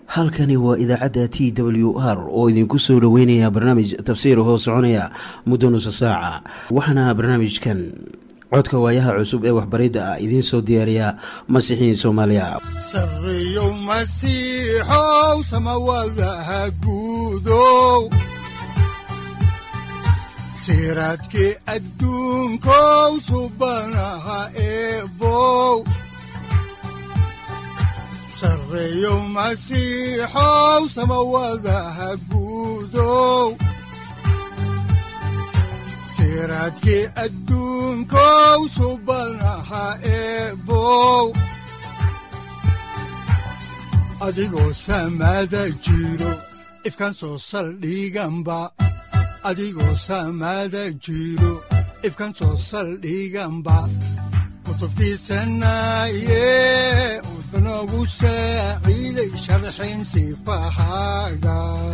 halkani waa idaacadda t w r oo idinku soo dhoweynaya barnaamij tafsiir hoo soconaya muddo nusa saaca waxaana barnaamijkan codka waayaha cusub ee waxbaridda ah idiin soo diyaariya masiixiin soomaaliya sareyow masiixow samawadaha guudow siraadkii adduunkow subanaha eebow sareyow masiixow samawadaha guudow siraadkii adduunkow subanaha eebow adigoo samaada jiro ifkaan soo saldhiganba adigoo samaada jiro ifkaan soo saldhiganba kutubtiisanaye udanogu saaciiday sharxin sifahaaga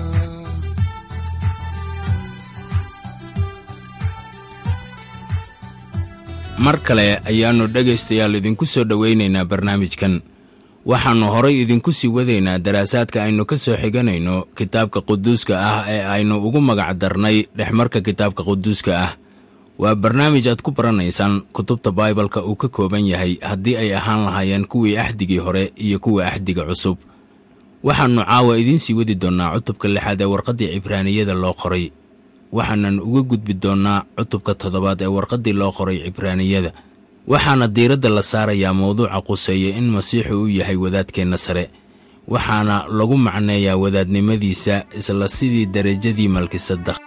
mar kale ayaannu dhegaystayaal idinku soo dhowaynaynaa barnaamijkan waxaannu horay idinku sii wadaynaa daraasaadka aynu ka soo xiganayno kitaabka quduuska ah ee aynu ugu magac darnay dhexmarka kitaabka quduuska ah waa barnaamij aad ku baranaysaan kutubta baibalka uu ka kooban yahay haddii ay ahaan lahaayeen kuwii axdigii hore iyo kuwa axdiga cusub waxaannu caawa idiin sii wadi doonnaa cutubka lixaad ee warqaddii cibraaniyada loo qoray waxaanan uga gudbi doonnaa cutubka toddobaad ee warqaddii loo qoray cibraaniyada waxaana diiradda la saarayaa mawduuca quseeya in masiixu uu yahay wadaadkeenna sare waxaana lagu macneeyaa wadaadnimadiisa isla sidii derajadii malkisadaq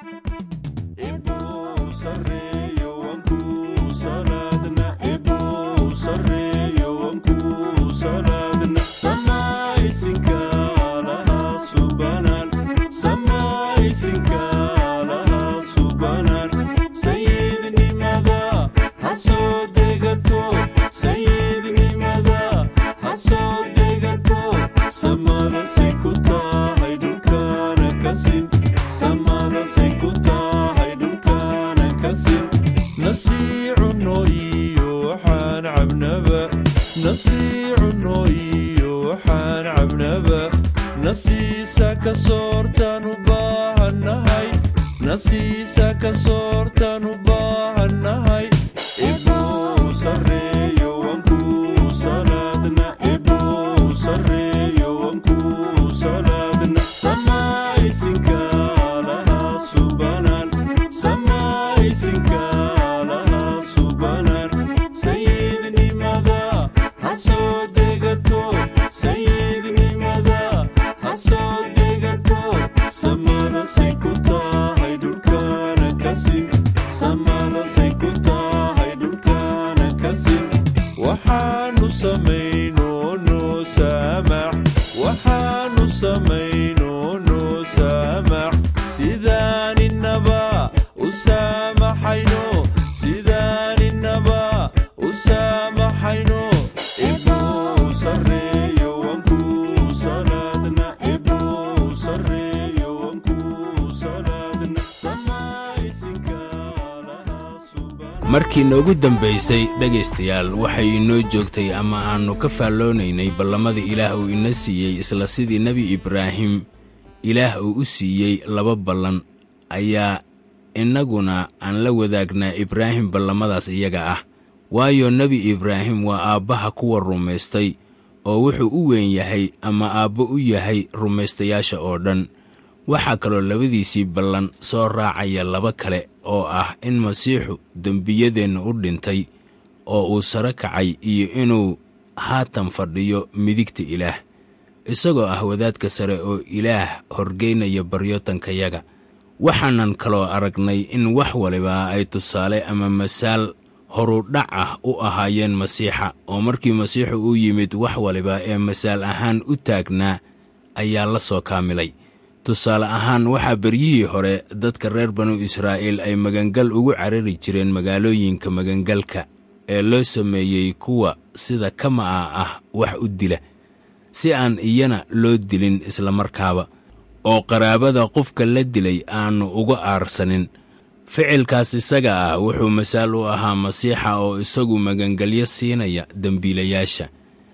markii noogu dambaysay dhegaystayaal waxay inoo joogtay ama aannu ka faalloonaynay ballamada ilaah uu ina siiyey isla sidii nebi ibraahim ilaah uu u siiyey laba ballan ayaa innaguna aan la wadaagnaa ibraahim ballamadaas iyaga ah waayo nebi ibraahim waa aabbaha kuwa rumaystay oo wuxuu u weyn yahay ama aabbo u yahay rumaystayaasha oo dhan waxaa kaloo labadiisii ballan soo raacaya laba kale oo ah in masiixu dembiyadeenna u dhintay oo uu saro kacay iyo inuu haatan fadhiyo midigta ilaah isagoo ah wadaadka sare oo ilaah horgeynaya baryotankayaga waxaanan kaloo aragnay in wax waliba ay tusaale ama masaal horudhac ah u ahaayeen masiixa oo markii masiixu uu yimid wax waliba ee masaal ahaan u taagnaa ayaa la soo kaamilay tusaale ahaan waxaa beryihii hore dadka reer banu israa'iil ay magangal ugu carari jireen magaalooyinka magangalka ee loo sameeyey kuwa sida kama'a ah wax u dila si aan iyana loo dilin islamarkaaba oo qaraabada qofka la dilay aannu uga aarsanin ficilkaas isaga ah wuxuu masaal u ahaa masiixa oo isagu magangelyo siinaya dembiilayaasha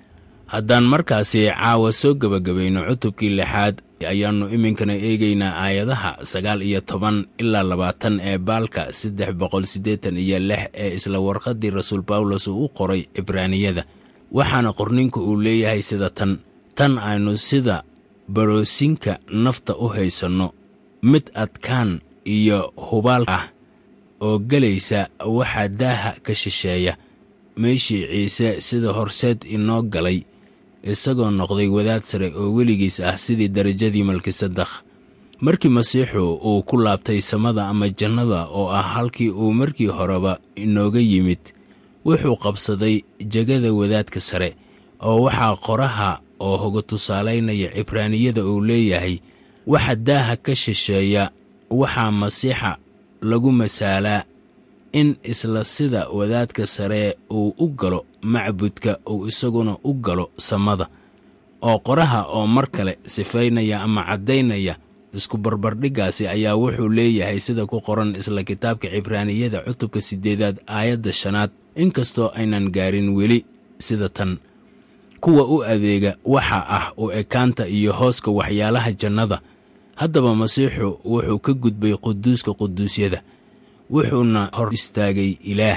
haddaan markaasi caawa soo gebagabayno cutubkii lixaad ayaannu iminkana eegaynaa aayadaha sagaal iyo toban ilaa labaatan ee baalka saddex boqol siddeetan iyo lix ee isla warqaddii rasuul bawlos uu u qoray cibraaniyada waxaana qorninku uu leeyahay sida tan tan aynu sida baroosinka nafta u haysanno mid adkaan iyo hubaal ah oo gelaysa waxaa daaha ka shisheeya meeshii ciise sida horseed inoo galay isagoo noqday wadaad sare oo weligiis ah sidii darajadii malkisadakh markii masiixu uu ku laabtay samada ama jannada oo ah halkii uu markii horeba inooga yimid wuxuu qabsaday jegada wadaadka sare oo waxaa qoraha oo hoga tusaalaynaya cibraaniyada uu leeyahay waxa daaha ka shisheeya waxaa masiixa lagu masaalaa in isla sida wadaadka sare uu u galo macbudka uu isaguna u galo samada oo qoraha oo mar kale sifaynaya ama caddaynaya isku barbardhiggaasi ayaa wuxuu leeyahay sida ku qoran isla kitaabka cibraaniyada cutubka siddeedaad aayadda shanaad inkastoo aynan gaarin weli sida tan kuwa u adeega waxa ah u ekaanta iyo hooska waxyaalaha jannada haddaba masiixu wuxuu ka gudbay quduuska quduusyada wuxuuna hor istaagay ilaah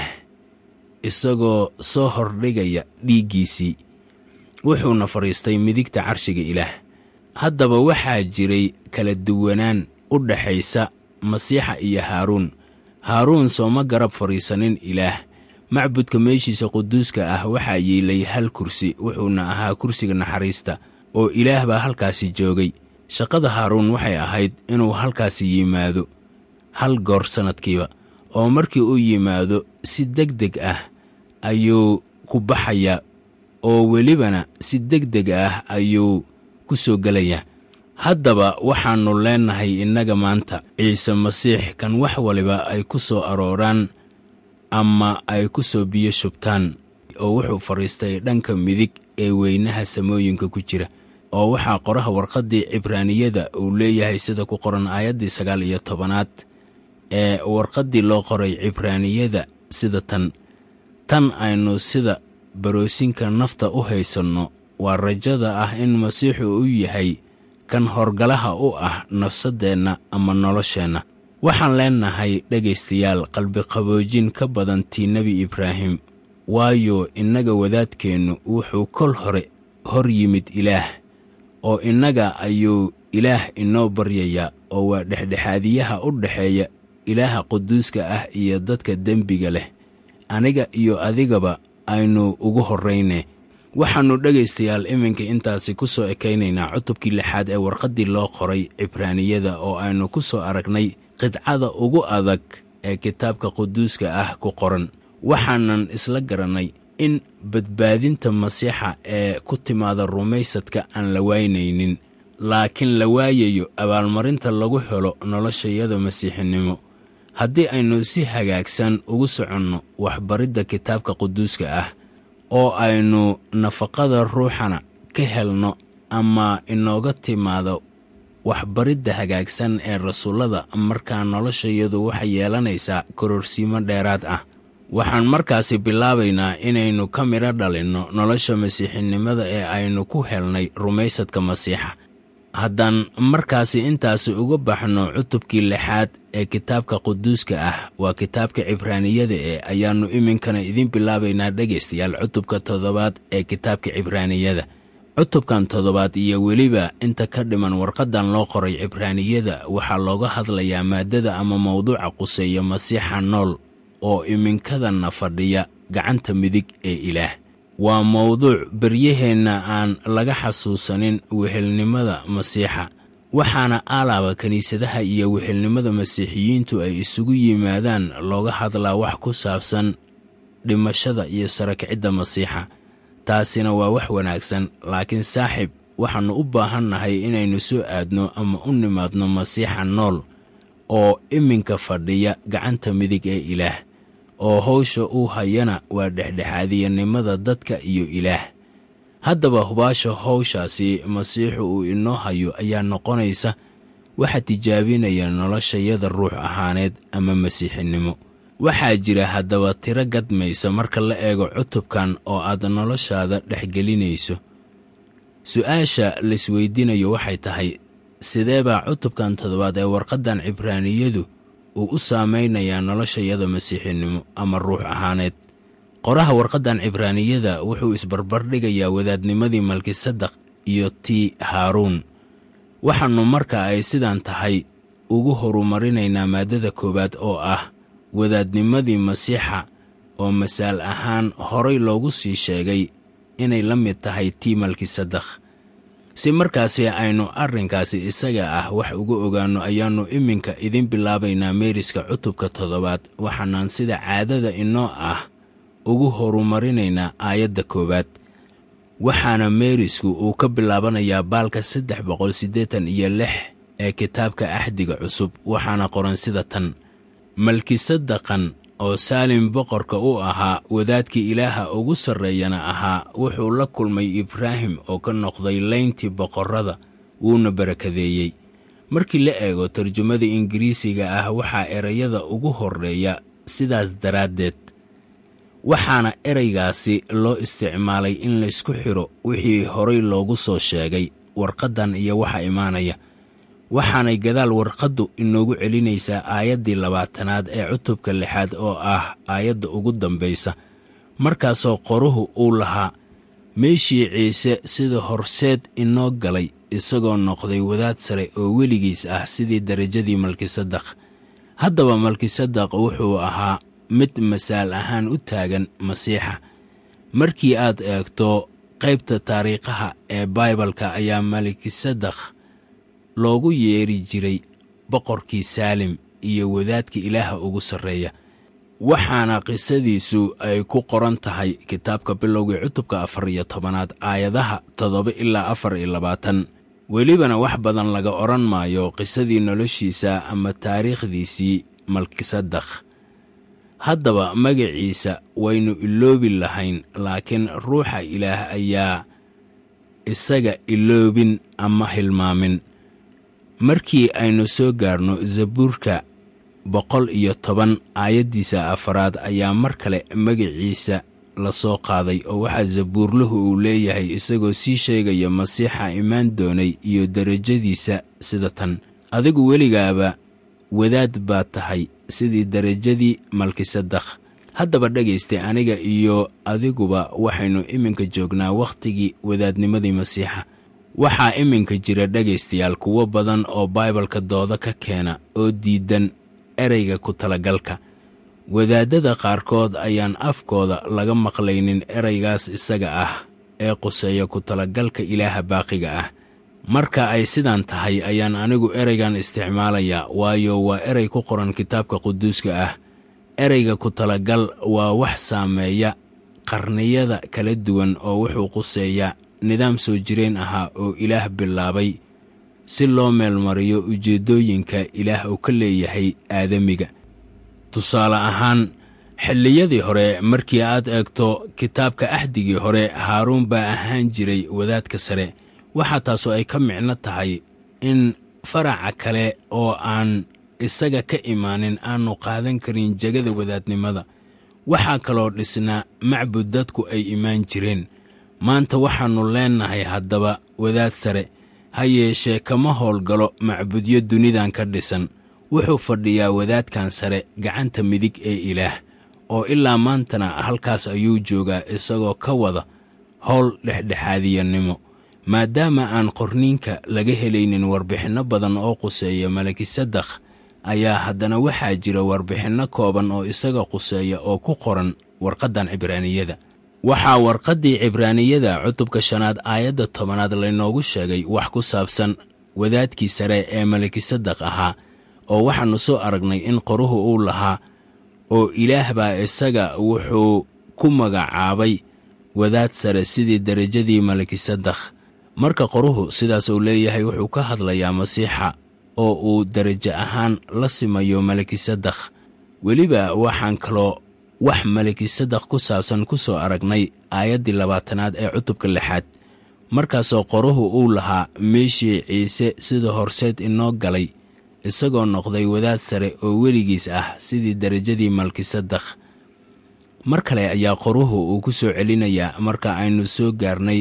isagoo soo hordhigaya dhiiggiisii wuxuuna fadhiistay midigta carshiga ilaah haddaba waxaa jiray kala duwanaan u dhaxaysa masiixa iyo haaruun haaruun sooma garab fadhiisanin ilaah macbudka meeshiisa quduuska ah waxaa yiilay hal kursi wuxuuna ahaa kursiga naxariista oo ilaah baa halkaasi joogay shaqada haaruun waxay ahayd inuu halkaasi yimaado hal goor sannadkiiba oo markii uu yimaado si deg deg ah ayuu ku baxayaa oo welibana si deg deg ah ayuu ku soo gelayaa haddaba waxaannu leennahay innaga maanta ciise masiix kan wax waliba ay ku soo arooraan ama ay ku soo biyo shubtaan oo wuxuu fadhiistay dhanka midig ee weynaha samooyinka ku jira oo waxaa qoraha warqaddii cibraaniyada uu leeyahay sida ku qoran aayaddii sagaal iyo tobanaad ee warqaddii loo qoray cibraaniyada sida tan tan aynu sida baroosinka nafta u haysanno waa rajada ah in masiixu u yahay kan horgalaha u ah nafsaddeenna ama nolosheenna waxaan leennahay dhegaystayaal qalbiqaboojin ka badan tii nebi ibraahim waayo innaga wadaadkeennu wuxuu kol hore hor yimid ilaah oo innaga ayuu ilaah inoo baryayaa oo waa dhexdhexaadiyaha u dhexeeya ilaaha quduuska ah iyo dadka dembiga leh aniga iyo adigaba aynu ugu horrayne waxaannu dhegaystayaal iminka intaasi ku soo ekaynaynaa cutubkii lixaad ee warqaddii loo qoray cibraaniyada oo aynu ku soo aragnay qidcada ugu adag ee kitaabka quduuska ah ku qoran waxaanan isla garannay in badbaadinta masiixa ee ku timaada rumaysadka aan la waynaynin laakiin la waayayo abaalmarinta lagu helo noloshayada masiixinimo haddii aynu si hagaagsan ugu soconno waxbaridda kitaabka quduuska ah oo aynu nafaqada ruuxana ka helno ama inooga timaado waxbaridda hagaagsan ee rasuullada markaa noloshayadu waxay yeelanaysaa kororsiimo dheeraad ah waxaan markaasi bilaabaynaa inaynu ka midho dhalinno nolosha masiixinimada ee aynu ku helnay rumaysadka masiixa haddaan markaasi intaasi uga baxno cutubkii lixaad ee kitaabka quduuska ah waa kitaabka cibraaniyada ee ayaannu iminkana idiin bilaabaynaa dhegaystayaal cutubka toddobaad ee kitaabka cibraaniyada cutubkan toddobaad iyo weliba inta ka dhiman warqaddan loo qoray cibraaniyada waxaa looga hadlayaa maaddada ama mawduuca quseeya masiixa nool oo iminkadanna fadhiya gacanta midig ee ilaah waa mawduuc beryaheenna aan laga xasuusanin wehelnimada masiixa waxaana aalaaba kiniisadaha iyo wehelnimada masiixiyiintu ay isugu yimaadaan looga hadlaa wax ku saabsan dhimashada iyo sarakicidda masiixa taasina waa wax wanaagsan laakiin saaxib waxaannu u baahannahay inaynu soo aadno ama u nimaadno masiixa nool oo iminka fadhiya gacanta midig ee ilaah oo hawsha uu hayana waa dhexdhexaadiyanimada dadka iyo ilaah haddaba hubaasha hawshaasi masiixu uu inoo hayo ayaa noqonaysa waxa tijaabinaya noloshayada ruux ahaaneed ama masiixinimo waxaa jira haddaba tiro gadmaysa marka la eego cutubkan oo aad noloshaada dhexgelinayso su-aasha laisweydiinayo waxay tahay sidee baa cutubkan toddobaad ee warqaddan cibraaniyadu uu u saamaynayaa noloshayada masiixinimo ama ruux ahaaneed qoraha warqaddan cibraaniyada wuxuu isbarbardhigayaa wadaadnimadii malkisadaq iyo tii haaruun waxaannu marka ay sidan tahay ugu horumarinaynaa maaddada koowaad oo ah wadaadnimadii masiixa oo masaal ahaan horay loogu sii sheegay inay la mid tahay tii malkisadakh si markaasi aynu arrinkaasi isaga ah wax uga ogaanno ayaannu iminka idin bilaabaynaa meeriska cutubka toddobaad waxaanaan sida caadada inoo ah ugu horumarinaynaa aayadda koowaad waxaana meerisku uu ka bilaabanayaa baalka saddex boqol siddeetan iyo lix ee kitaabka axdiga cusub waxaana qoran sida tan malkisadaqan oo saalim boqorka u ahaa wadaadkii ilaaha ugu sarreeyana ahaa wuxuu la kulmay ibraahim oo ka noqday layntii boqorrada wuuna barakadeeyey markii la eego tarjumada ingiriisiga ah waxaa erayada ugu horreeya sidaas daraaddeed waxaana eraygaasi loo isticmaalay in laysku xidho wixii horay loogu soo sheegay warqaddan iyo waxa imaanaya waxaanay gadaal warqaddu inoogu celinaysaa aayaddii labaatanaad ee cutubka lixaad oo ah aayadda ugu dambaysa markaasoo qoruhu uu lahaa meeshii ciise sida horseed inoo galay isagoo noqday wadaad sare oo weligiis ah sidii darajadii malkisadaq haddaba malkisadaq wuxuu ahaa mid masaal ahaan u taagan masiixa markii aad eegto qaybta taariikhaha ee baibalka ayaa malkisadakh loogu yeeri jiray boqorkii saalim iyo wadaadka ilaaha ugu sarreeya waxaana qisadiisu ay ku qoran tahay kitaabka bilowgii cutubka afar iyo tobanaad aayadaha toddoba ilaa afar iyo labaatan welibana wax badan laga odhan maayo qisadii noloshiisa ama taariikhdiisii malkisadakh haddaba magaciisa waynu iloobi lahayn laakiin ruuxa ilaah ayaa isaga iloobin ama hilmaamin markii aynu soo gaarno zabuurka boqol iyo toban aayaddiisa afaraad ayaa mar kale magaciisa la soo qaaday oo waxaa zabuurluhu uu leeyahay isagoo sii sheegaya masiixa imaan doonay iyo derajadiisa sida tan adigu weligaaba wadaad baad tahay sidii derajadii malkisadakh haddaba dhegaysta aniga iyo adiguba waxaynu iminka joognaa wakhtigii wadaadnimadii masiixa waxaa iminka jira dhegaystayaal kuwo badan oo baibalka dooda ka keena oo diidan ereyga ku talagalka wadaaddada qaarkood ayaan afkooda laga maqlaynin ereygaas isaga ah ee quseeya ku talagalka ilaaha baaqiga ah marka ay sidan tahay ayaan anigu ereygan isticmaalayaa waayo waa erey ku qoran kitaabka quduuska ah ereyga ku talagal waa wax saameeya qarniyada kala duwan oo wuxuu quseeyaa nidaam soo jireen ahaa oo ilaah bilaabay si loo meelmariyo ujeeddooyinka ilaah uu ka leeyahay aadamiga tusaale ahaan xilliyadii hore markii aad eegto kitaabka axdigii hore haaruun baa ahaan jiray wadaadka sare waxaa taasoo ay ka micno tahay in faraca kale oo aan isaga ka imaanin aannu qaadan karin jegada wadaadnimada waxaa kaloo dhisnaa macbud dadku ay imaan jireen maanta waxaannu leennahay haddaba wadaad sare ha yeeshee kama howlgalo macbudyo dunidan ka dhisan wuxuu fadhiyaa wadaadkan sare gacanta midig ee ilaah oo ilaa maantana halkaas ayuu joogaa isagoo ka wada howl dhexdhexaadiyannimo maadaama aan qorniinka laga helaynin warbixinno badan oo quseeya malakisadakh ayaa haddana waxaa jira warbixinno kooban oo isaga quseeya oo ku qoran warqaddan cibraaniyada waxaa warqaddii cibraaniyada cutubka shanaad aayadda tobanaad laynoogu sheegay wax ku saabsan wadaadkii sare ee malakisadakh ahaa oo waxaannu soo aragnay in qoruhu uu lahaa oo ilaah baa isaga wuxuu ku magacaabay wadaad sare sidii derajadii malakisadakh marka qoruhu sidaas uu leeyahay wuxuu ka hadlayaa masiixa oo uu derajo ahaan la simayo malakisadakh weliba waxaan kaloo wax malakisadakh ku saabsan ku soo aragnay aayaddii labaatanaad ee cutubka lixaad markaasoo qoruhu uu lahaa meeshii ciise sida horseed inoo galay isagoo noqday wadaad sare oo weligiis ah sidii derajadii malkisadakh mar kale ayaa qoruhu uu ku soo celinayaa marka aynu soo gaarnay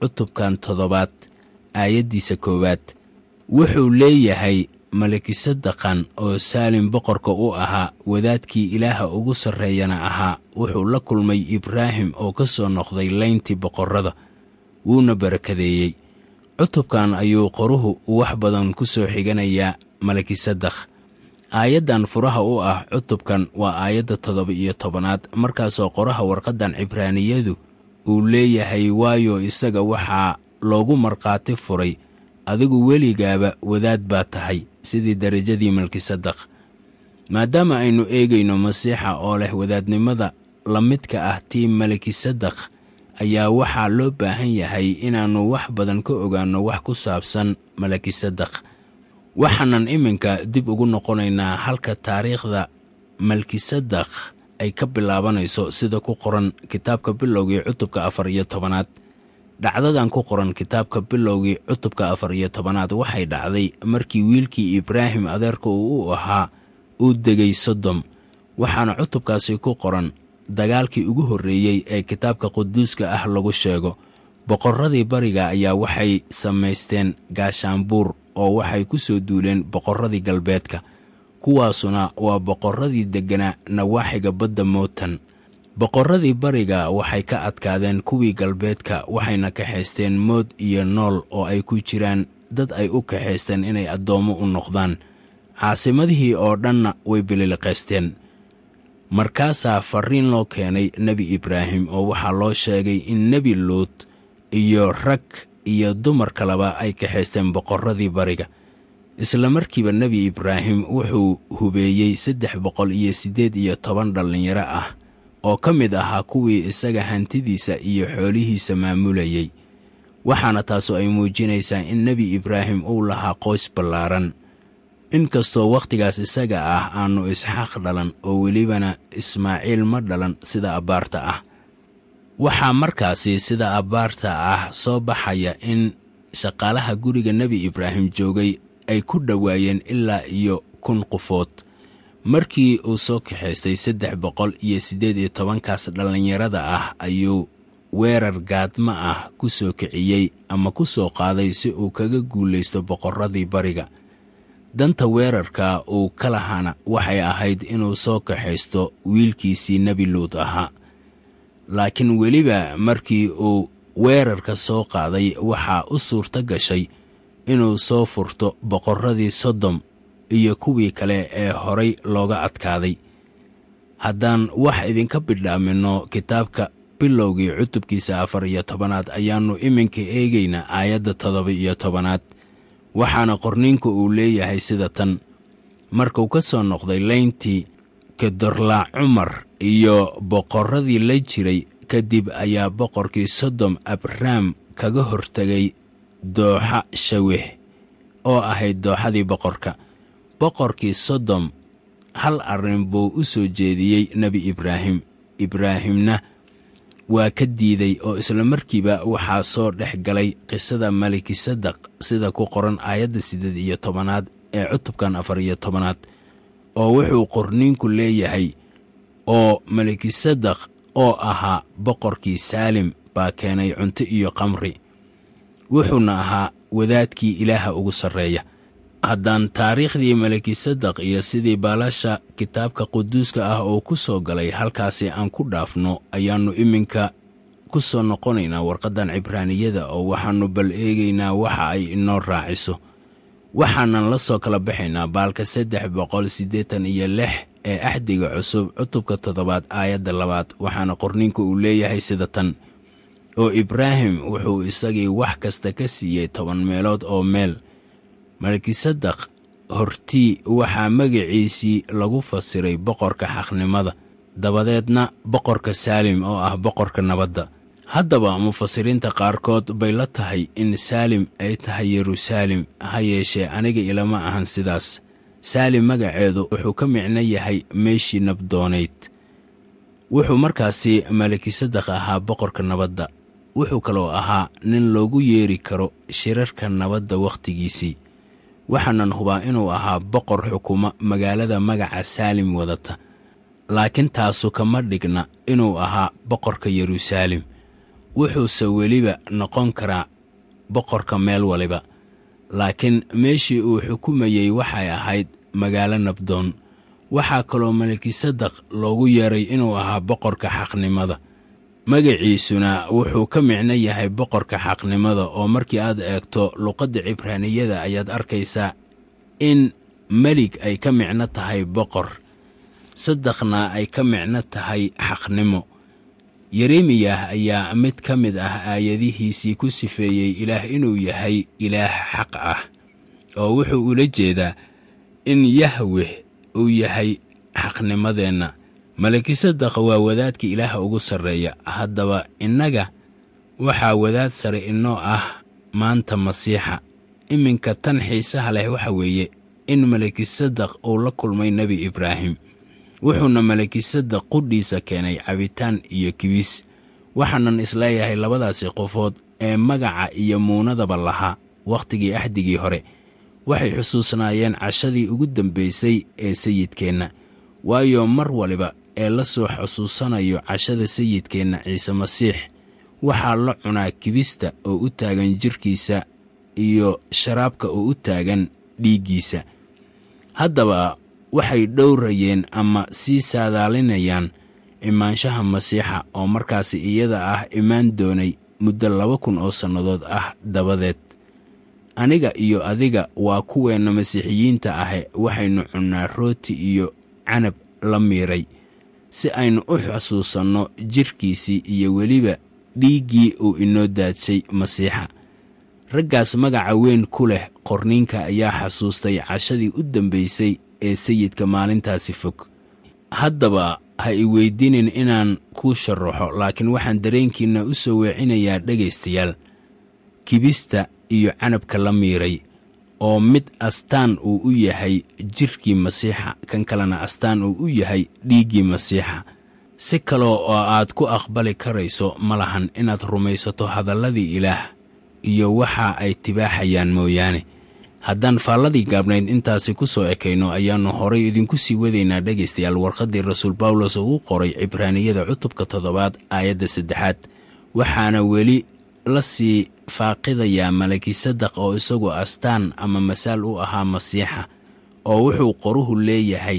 cutubkan toddobaad aayaddiisa koowaad wuxuu leeyahay malikisadaqan oo saalim boqorka u ahaa wadaadkii ilaaha ugu sarreeyana ahaa wuxuu la kulmay ibraahim oo ka soo noqday layntii boqorrada wuuna barakadeeyey cutubkan ayuu qoruhu wax badan ku soo xiganayaa malikisadakh aayaddan furaha u ah cutubkan waa aayadda toddoba iyo tobanaad markaasoo qoraha warqaddan cibraaniyadu uu leeyahay waayo isaga waxaa loogu markhaati furay adigu weligaaba wadaad baa tahay sidii darajadii malkisadakh maadaama aynu eegayno masiixa oo leh wadaadnimada la midka ah tii malikisadakh ayaa waxaa loo baahan yahay inaannu wax badan ka ogaanno wax ku saabsan malakisadakh waxaanan iminka dib ugu noqonaynaa halka taariikhda malkisadakh ay ka bilaabanayso sida ku qoran kitaabka bilowgii cutubka afar iyo tobanaad dhacdadan ku qoran kitaabka bilowgii cutubka afar iyo tobanaad waxay dhacday markii wiilkii ibraahim adeerka uu u ahaa uu degay sodom waxaana cutubkaasi ku qoran dagaalkii ugu horreeyey ee kitaabka quduuska ah lagu sheego boqorradii bariga ayaa waxay samaysteen gaashaanbuur oo waxay ku soo duuleen boqorradii galbeedka kuwaasuna waa boqorradii degganaa nawaaxiga badda mootan boqorradii bariga waxay ka adkaadeen kuwii galbeedka waxayna kaxaysteen mood iyo nool oo ay ku jiraan dad ay u kaxaysteen inay addoommo u noqdaan caasimadihii oo dhanna way bililiqaysteen markaasaa farriin loo keenay nebi ibraahim oo waxaa loo sheegay in nebi luud iyo rag iyo dumar kaleba ay kaxaysteen boqorradii bariga isla markiiba nebi ibraahim wuxuu hubeeyey saddex boqol iyo siddeed iyo toban dhallinyaro ah oo ka mid ahaa kuwii isaga hantidiisa iyo xoolihiisa maamulayey waxaana taasu ay muujinaysaa in nebi ibraahim uu lahaa qoys ballaaran inkastoo wakhtigaas isaga ah aannu isxaaq dhalan oo welibana ismaaciil ma dhalan sida abbaarta ah waxaa markaasi sida abbaarta ah soo baxaya in shaqaalaha guriga nebi ibraahim joogay ay ku dhowaayeen ilaa iyo kun qofood markii uu soo kaxaystay saddex boqol iyo siddeed iyo tobankaas dhallinyarada ah ayuu weerar gaadma ah ku soo kiciyey ama ku soo qaaday si uu kaga guulaysto boqorradii bariga danta weerarka uu ka lahaana waxay ahayd inuu soo kaxaysto wiilkiisii nebi luud ahaa laakiin weliba markii uu weerarka soo qaaday waxaa u suurto gashay inuu soo furto boqorradii sodom iyo kuwii kale ee horay looga adkaaday haddaan wax idinka bidhaaminno kitaabka bilowgii cutubkiisa afar iyo tobanaad ayaannu iminka eegaynaa aayadda toddoba iyo tobanaad waxaana qorniinku uu leeyahay sida tan markuu ka soo noqday layntii kedorlaa cumar iyo boqorradii la jiray kadib ayaa boqorkii sodom abrahm kaga hortegay dooxa shaweh oo ahayd dooxadii boqorka boqorkii sodom hal arrin buu u soo jeediyey nebi ibraahim ibraahimna waa ka diiday oo isla markiiba waxaa soo dhex galay qisada malikisadaq sida ku qoran aayadda siddeed iyo tobanaad ee cutubkan afar iyo tobanaad oo wuxuu qorniinku leeyahay oo malikisadaq oo ahaa boqorkii saalim baa keenay cunto iyo qamri wuxuuna ahaa wadaadkii ilaaha ugu sarreeya haddaan taariikhdii malikisadaq iyo sidii baalasha kitaabka quduuska ah oo ku soo galay halkaasi aan ku dhaafno ayaannu iminka ku soo noqonaynaa warqaddan cibraaniyada oo waxaannu bal eegaynaa waxa ay inoo raaciso waxaanan la soo kala baxaynaa baalka saddex boqol siddeetan iyo lix ee axdiga cusub cutubka toddobaad aayadda labaad waxaana qorniinku uu leeyahay sida tan oo ibraahim wuxuu isagii wax kasta ka siiyey toban meelood oo meel malkisadaq hortii waxaa magaciisii lagu fasiray boqorka xaqnimada dabadeedna boqorka saalim oo ah boqorka nabadda haddaba mufasiriinta qaarkood bay la tahay in saalim ay tahay yeruusaalem ha yeeshee aniga ilama ahan sidaas saalim magaceedu wuxuu ka micno yahay meeshii nabdoonayd wuxuu markaasi malikisadaq ahaa boqorka nabadda wuxuu kaloo ahaa nin loogu yeeri karo shirarka nabadda wakhtigiisii waxaanan hubaa inuu ahaa boqor xukuma magaalada magaca saalim wadata laakiin taasu kama dhigna inuu ahaa boqorka yeruusaalem wuxuuse weliba noqon karaa boqorka meel waliba laakiin meeshii uu xukumayey waxay ahayd magaalo nabdoon waxaa kaloo melikisadaq loogu yeeray inuu ahaa boqorka xaqnimada magaciisuna wuxuu ka micno yahay boqorka xaqnimada oo markii aad eegto luqadda cibraaniyada ayaad arkaysaa in melig ay ka micno tahay boqor sadaqna ay ka micno tahay xaqnimo yeremiyah ayaa mid ka mid ah aayadihiisii ku sifeeyey ilaah inuu yahay ilaah xaq ah oo wuxuu ula jeedaa in yahweh uu yahay xaqnimadeenna malakisadaq waa wadaadka ilaah ugu sarreeya haddaba innaga waxaa wadaad sare inoo ah maanta masiixa iminka tan xiisaha leh waxa weeye in malakisadaq uu la kulmay nebi ibraahim wuxuuna malakisadaq qudhiisa keenay cabitaan iyo kibis waxaanan isleeyahay labadaasi qofood ee magaca iyo muunadaba lahaa wakhtigii axdigii hore waxay xusuusnaayeen cashadii ugu dambaysay ee sayidkeenna waayo mar waliba ee la soo xusuusanayo cashada sayidkeenna ciise masiix waxaa la cunaa kibista oo u taagan jirkiisa iyo sharaabka oo u taagan dhiiggiisa haddaba waxay dhowrayeen ama sii saadaalinayaan imaanshaha masiixa oo markaasi iyada ah imaan doonay muddo laba kun oo sannadood ah dabadeed aniga iyo adiga waa kuweenna masiixiyiinta ahe waxaynu cunnaa rooti iyo canab la miiray si aynu u xusuusanno jirkiisii iyo weliba dhiiggii uu inoo daadshay masiixa raggaas magaca weyn ku leh qorniinka ayaa xasuustay cashadii u dambaysay ee sayidka maalintaasi fog haddaba ha i weydiinin inaan kuu sharaxo laakiin waxaan dareenkiinna u soo weecinayaa dhegaystayaal kibista iyo canabka la miiray oo mid astaan uu u yahay jirkii masiixa kan kalena astaan uu u yahay dhiiggii masiixa si kaloo oo aad ku aqbali karayso ma lahan inaad rumaysato hadalladii ilaah iyo waxa ay tibaaxayaan mooyaane haddaan faalladii gaabnayd intaasi ku soo ekayno ayaannu horay idinku sii wadaynaa dhegaystayaal warqaddii rasuul bawlos uu qoray cibraaniyada cutubka toddobaad aayadda saddexaad waxaana weli la sii faaqidayaa malakisadaq oo isagu astaan ama masaal u ahaa masiixa oo wuxuu qoruhu leeyahay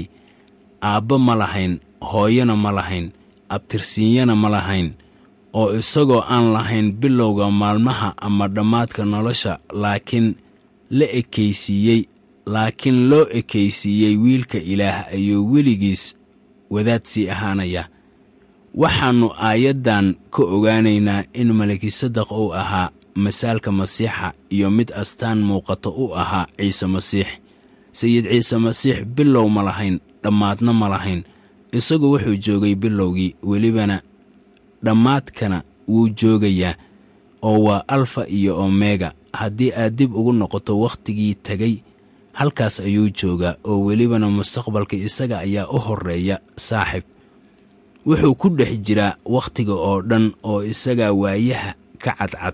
aabbo ma lahayn hooyana ma lahayn abtirsiinyana ma lahayn oo isagoo aan lahayn bilowga maalmaha ama dhammaadka nolosha laakiin la ekaysiiyey laakiin loo ekaysiiyey wiilka ilaah ayuu weligiis wadaad sii ahaanaya waxaannu aayaddan ka ogaanaynaa in malakisadaq uu ahaa masaalka masiixa iyo mid astaan muuqato u ahaa ciise masiix sayid ciise masiix bilow ma lahayn dhammaadna ma lahayn isagu wuxuu joogay bilowgii welibana dhammaadkana wuu joogayaa oo waa alfa iyo omega haddii aad dib ugu noqoto wakhtigii tegay halkaas ayuu joogaa oo welibana mustaqbalka isaga ayaa u horreeya saaxib wuxuu ku dhex jiraa wakhtiga oo dhan oo isagaa waayaha ka cadcad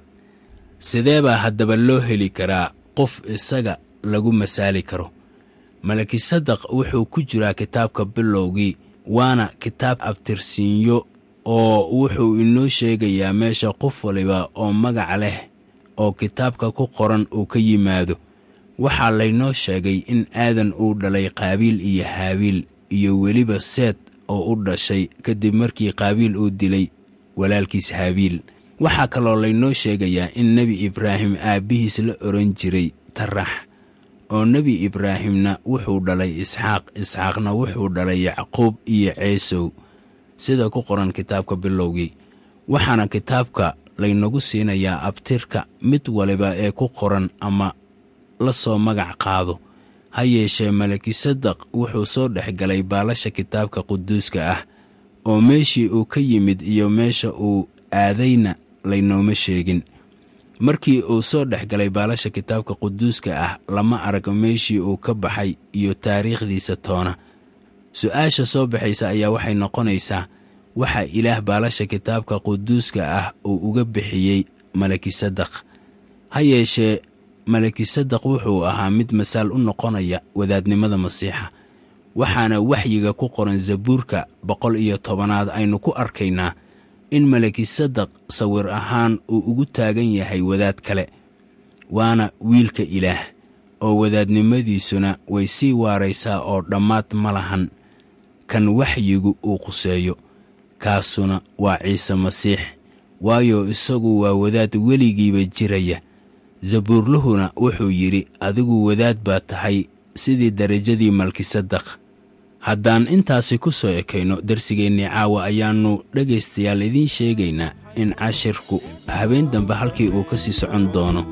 sidee baa haddaba loo heli karaa qof isaga lagu masaali karo malakisadaq wuxuu ku jiraa kitaabka bilowgii waana kitaab abtirsiinyo oo wuxuu inoo sheegayaa meesha qof waliba oo magac leh oo kitaabka ku qoran uu ka yimaado waxaa laynoo sheegay in aadan uu dhalay qaabiil iyo haabiil iyo weliba seed oo u dhashay kadib markii qaabiil uu dilay walaalkiis haabiil waxaa kaloo laynoo sheegayaa in nebi ibraahim aabbihiis la odhan jiray tarax oo nebi ibraahimna wuxuu dhalay isxaaq isxaaqna wuxuu dhalay yacquub iyo ceesow sida ku qoran kitaabka bilowgii waxaana kitaabka laynagu siinayaa abtirka mid waliba ee ku qoran ama la soo magac qaado ha yeeshee malakisadaq wuxuu soo dhex galay baalasha kitaabka quduuska ah oo meeshii uu ka yimid iyo meesha uu aadayna laynooma sheegin markii uu soo dhex galay baalasha kitaabka quduuska ah lama arag meeshii uu ka baxay iyo taariikhdiisa toona su-aasha soo baxaysa ayaa waxay noqonaysaa waxa ilaah baalasha kitaabka quduuska ah uu uga bixiyey malakisadaq ha yeeshee malakisadaq wuxuu ahaa mid masaal u noqonaya wadaadnimada masiixa waxaana waxyiga ku qoran zabuurka boqol iyo tobanaad aynu ku arkaynaa in malakisadaq sawir ahaan uu ugu taagan yahay wadaad kale waana wiilka ilaah oo wadaadnimadiisuna way sii waaraysaa oo dhammaad ma lahan kan waxyigu uu quseeyo kaasuna waa ciise masiix waayo isagu waa wadaad weligiiba jiraya sabuurluhuna wuxuu yidhi adigu wadaad baa tahay sidii darajadii malkisadaq haddaan intaasi ku soo ekayno darsigeennii caawa ayaannu dhegaystayaal idiin sheegaynaa in cashirku habeen dambe halkii uu ka sii socon doono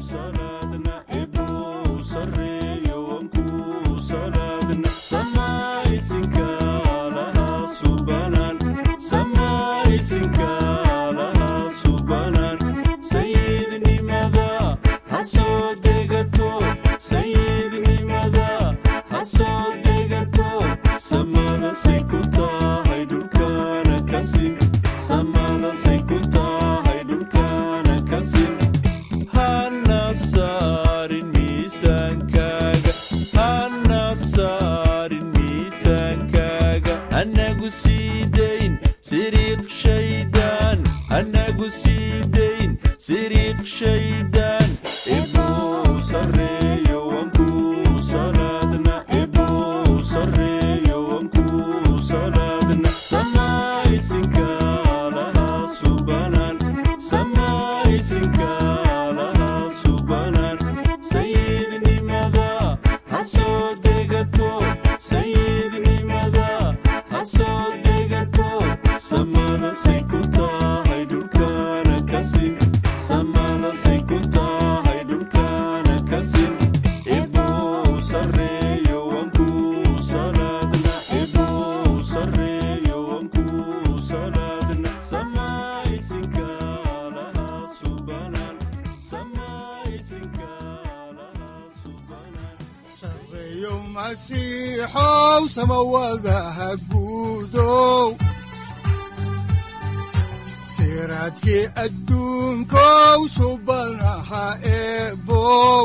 siraadkii adduunkow subanaha eebow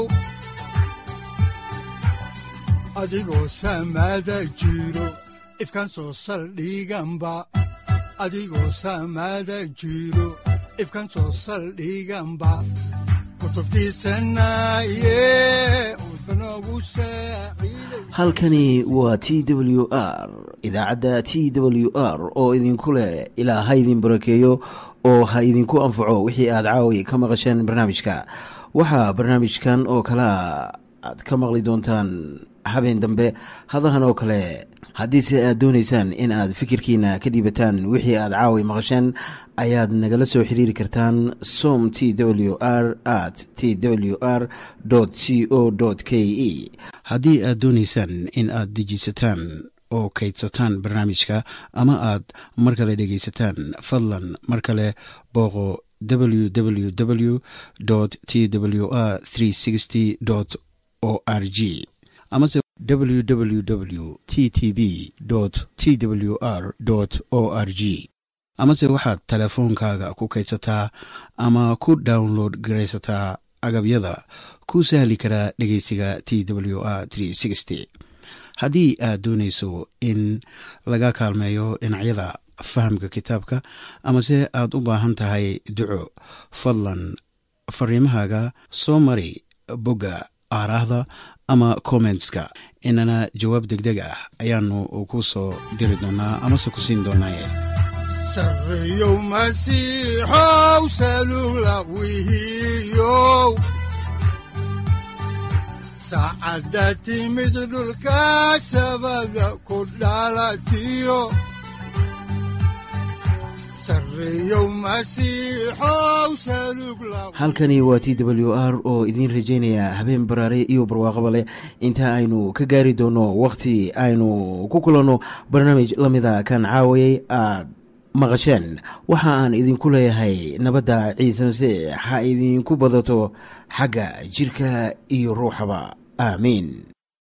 adigoo samaada jiro ifkaan soo saldhiganba adigoo samaada jiro ifkaan soo saldhiganba halkani waa t w r idaacadda t w r oo idinku leh ilaa ha idin barakeeyo oo ha idinku anfaco wixii aad caawi ka maqasheen barnaamijka waxaa barnaamijkan oo kalea aad ka maqli doontaan habeen dambe hadahan oo kale haddiise aad doonaysaan in aad fikirkiina ka dhiibataan wixii aad caawi maqasheen ayaad nagala soo xiriiri kartaan som t w r at t w r c o k e haddii aad doonaysaan in aad dejiisataan oo kaydsataan barnaamijka ama aad mar kale dhegaysataan fadlan mar kale booqo www t w r o r g amase www t t b t w r o r g amase waxaad teleefoonkaaga ku kaydsataa ama ku download garaysataa agabyada ku sahli karaa dhegeysiga t w r haddii aad doonayso in laga kaalmeeyo dhinacyada fahamka kitaabka amase aad u baahan tahay duco fadlan fariimahaaga soo mari bogga aaraahda ama kommentska inana jawaab degdeg ah ayaanu ku soo diri doonaa amase ku siin doonaaye sareyow masiixow salula wihiyow saacadda timid dhulka sabada ku dhalatiyo halkani waa t w r oo idiin rajaynaya habeen baraare iyo barwaaqaba leh inta aynu ka gaari doono wakhti aynu ku kulanno barnaamij la mida kan caawayay aad maqasheen waxa aan idinku leeyahay nabadda ciise masiix ha idinku badato xagga jidhka iyo ruuxaba aamiin